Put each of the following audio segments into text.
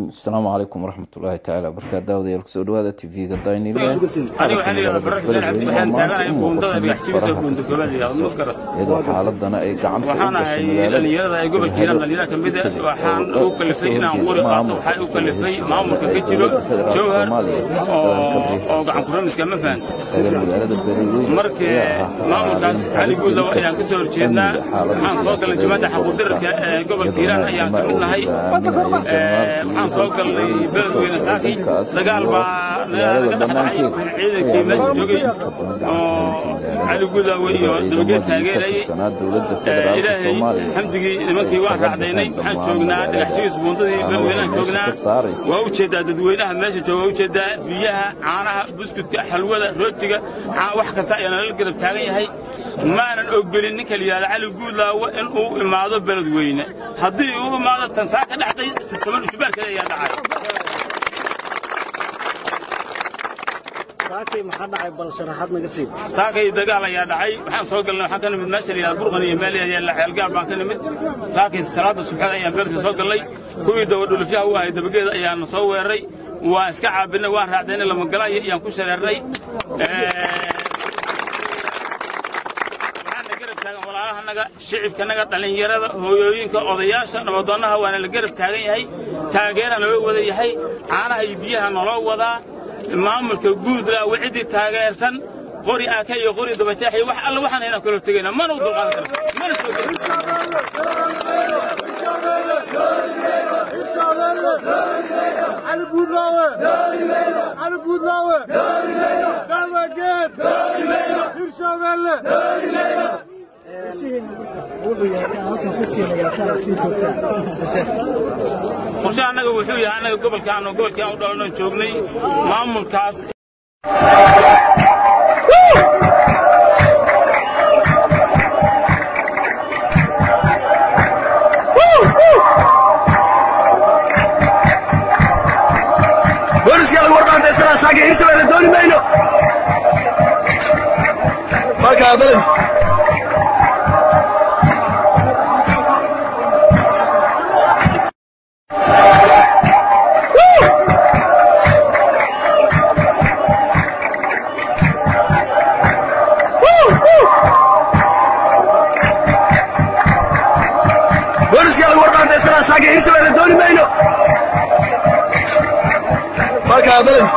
asalaamu calaykum waraxmatullaahi tacaala barkaa daawadayaal kusoo dhawaada tv-ga daynile iyadoo xaaladana ay gacanta u gashay dhalinyarada ay gobolka hiiraan dhalinyara ka mid ah waxaan u kalifay inaan qori qaato waxaa u kalifay maamulka ka jiro jowhar oo gacan kuramiska ma fahanta magaalada beledweyne markii maamulkaas cali guudaw ayaan ka soo horjeednaa waxaan soo galnay jamaacadda xaquudirarka ee gobolka hiiraan ayaan ka mid nahay waxaan soo galnay beledweyne saaki dagaal baa naga dhexdhacay ciidankii meesha joogay oo cali guudawe iyo dabageed taageerayay ilaahay xamdigii nimankii waan raacdaynay waxaan joognaa dhagaxjigiis buundadii beledweyneaan joognaa waa u jeedaa dadweynaha meesha jooga waa u jeedaa biyaha caanaha buskudka xalwada rootiga wax kasta ayaa nala garab taagan yahay maanan ogolin ninka la yidhahda cali guudlaawo in uu imaado beledweyne haddii uu imaado tansaa ka dhacday toban ushubaarkeeda ayaa dhacay saakay maxaa dhacay bal sharaxaad naga sii saakay dagaal ayaa dhacay waxaan soo galnay waxaan ka nimid meesha la yidhahda burqan iyo meel yaalla ceelgaal baan ka nimid saakay salaada subxeed ayaan beerta soo galnay kuwii dabadhulufyaha u ahay dabageeda ayaana soo weeraray waan iska caabinay waan raacdaynay lamagalayo ayaan ku shareernay walaalahanaga shicibkanaga dhallinyarada hooyooyinka odayaasha nabadoonaha waana la garab taagan yahay taageera naloo wada yahay caanaha iyo biyaha naloo wadaa maamulka guudla ciddii taageersan qori aaka iyo qori dabajeex iyo wax alla waxaan haynaan kala tegayna mana u dulqaadan karna mana soo علي بودلاوي علي بودلاوي دابا هرشابيله qorshe annaga wuxuu yahay annaga gobolkaanu gobolkii aan u dhalanoo joognay maamulkaas booliskala warbaanta isla saaka hirshabelle dooni mayno markaa beled booliskala warbaanta isla saaka hirshabelle dooni mayno markaa beled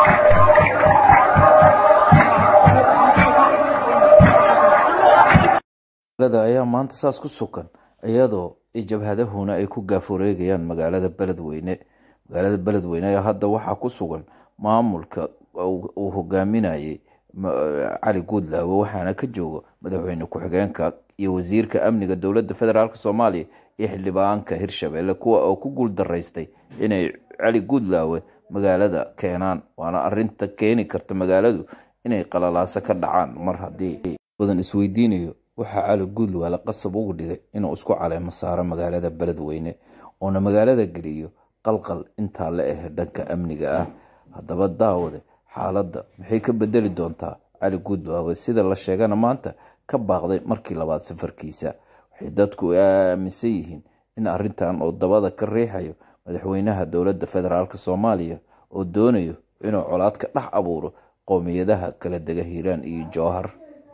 magaalada ayaa maanta saas ku sukan iyadoo jabhadahuna ay ku gaafureegayaan magaalada beledweyne magaalada beledweyne ayaa hadda waxaa ku sugan maamulka uu hogaaminayay cali guudlaawe waxaana ka jooga madaxweyne ku-xigeenka iyo wasiirka amniga dowladda federaalk soomaaliya iyo xildhibaanka hirshabelle kuwa oo ku guul daraystay inay cali guudlaawe magaalada keenaan waana arinta keeni karta magaaladu inay qalalaaso ka dhacaan mar haddii badan isweydiinayo waxaa cali guudlaale qasab ugu dhigay inuu isku caleemo saaro magaalada beledweyne oona magaalada geliyo qalqal intaa la ah dhanka amniga ah haddaba daawade xaaladda maxay ka bedeli doontaa cali guudlaawe sida la sheegana maanta ka baaqday markii labaad safarkiisa waxay dadku aaminsan yihiin in arintan oo dabada ka riixayo madaxweynaha dowladda federaalk soomaaliya oo doonayo inuu colaad ka dhex abuuro qowmiyadaha kala dega hiiraan iyo jowhar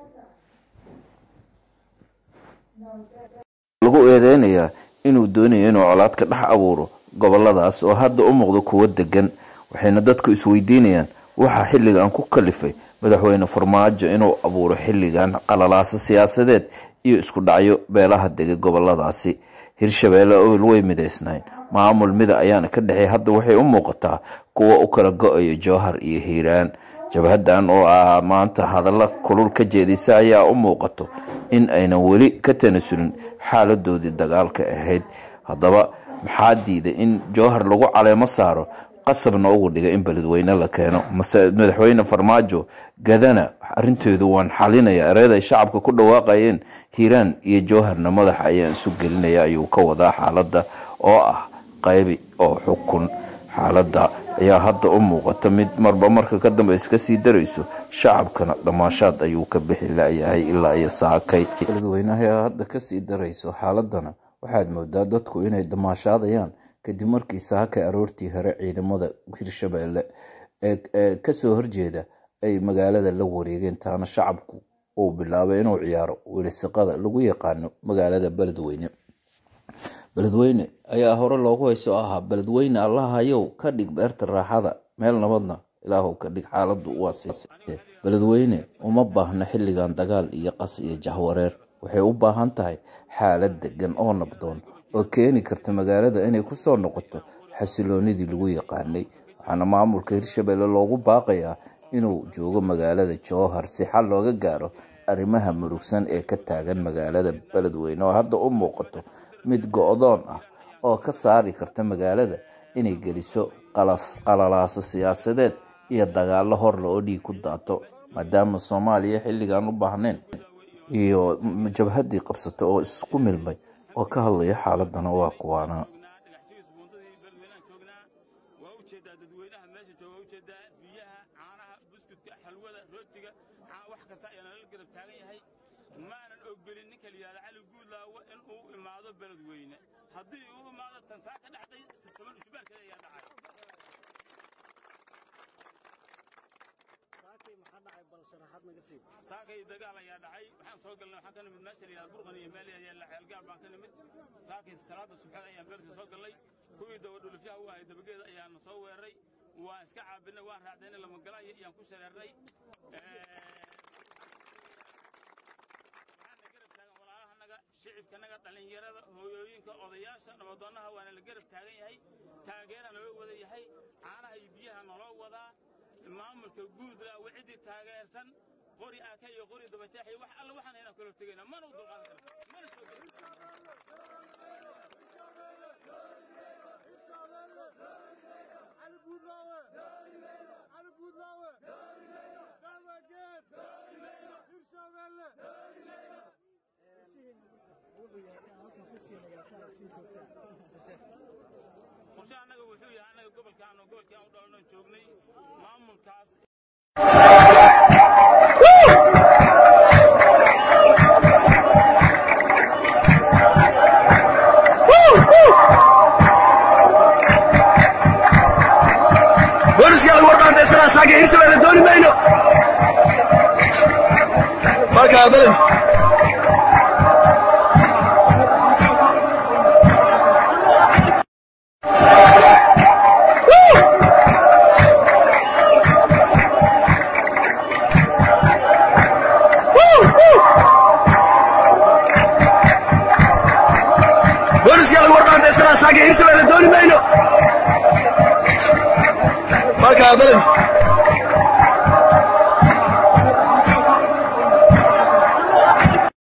lagu eedeynayaa inuu doonayo inuu colaad ka dhex abuuro goboladaas oo hadda u muuqdo kuwo degan waxayna dadku isweydiinayaan waxaa xilligan ku kalifay madaxweyne farmaajo inuu abuuro xilligan qalalaaso siyaasadeed iyo isku dhacyo beelaha degay goboladaasi hirshabeelle oil way midaysnayn maamul mida ayaana ka dhexey hadda waxay u muuqataa kuwa u kala go-ayo jowhar iyo hiiraan jabhadan oo ah maanta hadalla kulul ka jeedisa ayaa u muuqato in aynan weli ka tanasulin xaaladoodii dagaalka ahayd haddaba maxaa diiday in jowhar lagu caleemo saaro qasabna ugu dhiga in beledweyne la keeno mase madaxweyne farmaajo gadana arinteedu waan xalinaya ereeday shacabka ku dhawaaqayeen hiiraan iyo jowharna madaxa ayaan isu gelinaya ayuu ka wadaa xaaladda oo ah qaybi oo xukun xaaladda ayaa hadda u muuqata mid marba marka ka dambe iska sii darayso shacabkana dhammaashaad ayuu ka bixi layahay ilaa iyo saakay beledweynaha ayaa hadda kasii darayso xaaladana waxaad moodaa dadku inay damaashaadayaan kadib markii saakay aroortii hore ciidamada hirshabeelle ee kasoo horjeeda ay magaalada la wareegeen taana shacabku uu bilaabay inuu ciyaaro welisiqada lagu yaqaano magaalada beledweyne beledweyne ayaa hore loogu hayso ahaa beledweyne allahayow ka dhig beerta raaxada meel nabadna ilaahu ka dhig xaaladu waa siisay beledweyne uma baahna xilligan dagaal iyo qas iyo jahwareer waxay u baahan tahay xaalad degan oo nabdoon oo keeni karta magaalada inay kusoo noqoto xasiloonidii lagu yaqaanay waxaana maamulka hirshabelle loogu baaqayaa inuu joogo magaalada jowhar si xal looga gaaro arrimaha murugsan ee ka taagan magaalada beledweyne oo hadda u muuqato mid go-doon ah oo ka saari karta magaalada inay geliso qalalaaso siyaasadeed iyo dagaalo horle oo dhiig ku daato maadaama soomaaliya xilligan u baahnayn iyo jabhaddii qabsato oo isku milmay oo ka hadlaya xaaladana waa kuwaana dhagaxjiis buundadii beledweyneaan joognaa waa u jeedaa dadweynaha meesha jooga waa u jeedaa biyaha caanaha buskudka xalwada rootiga wax kasta ayaa nala garab taagan yahay maanan ogolin ninka la yidhahda cali guudlaawo in uu imaado beledweyne haddii uu imaado tansaa ka dhacday toban usbaarkeeda ayaa dhacay saakay maxaa dhacay bal sharaxaad naga sii saakay dagaal ayaa dhacay waxaan soo galnay waxaan ka nimid meesha la yidhahda burqan iyo meel yaalla ceelgaal baan ka nimid saakay salaada subxeed ayaan beerta soo galnay kuwii dabadhulufyaha u ahay dabageeda ayaana soo weeraray waan iska caabinay waan raacdaynay lamagalaaya ayaan ku shareernay waxaana garab taagan walaalahanaga shicibkanaga dhallinyarada hooyooyinka odayaasha nabadoonaha waana la garab taagan yahay taageera naloo wada yahay caanaha iyo biyaha naloo wadaa maamulka guudlaa ciddii taageersan qori aaka iyo qori dabajeex iyo wax alle waxaan inaan kala tegayna mana u dulqaadan karna mana soo gelin علي بودلاوي علي بودلاوي دابا جيت هرشابيله qorshe annaga wuxuu yahay annaga gobolkaan oo gobolkii aan u dhalanoo joognay maamulkaas booliska lagu warbaantaysana saaga hirshabelle dooni mayno markaa beled booliska lagu warbaantaysana saaga hirshabelle dooni mayno markaa beled